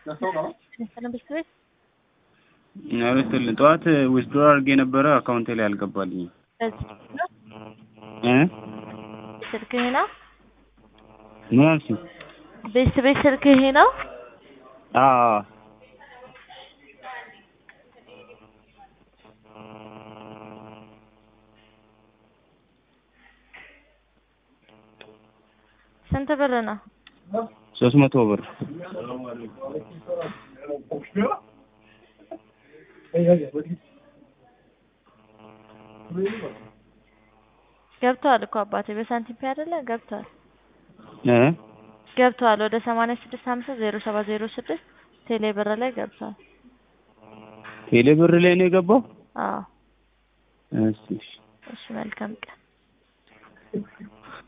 ሰላም ቤት አረስተልን ጠዋት ዊዝድሮ አድርጌ ነበረ አካውንቴ ላይ አልገባልኝም እ ስልክህ ነው ምን አልሽኝ? ቤት ቤት ስልክህ ነው አዎ ስንት ብር ነው? ሶስት መቶ ብር ገብተዋል እኮ አባቴ በሳንቲም ፔ አይደለ ገብተዋል እ ገብተዋል ወደ ሰማንያ ስድስት ሀምሳ ዜሮ ሰባት ዜሮ ስድስት ቴሌ ብር ላይ ገብተዋል ቴሌ ብር ላይ ነው የገባው? አዎ እሺ እሺ መልካም ቀን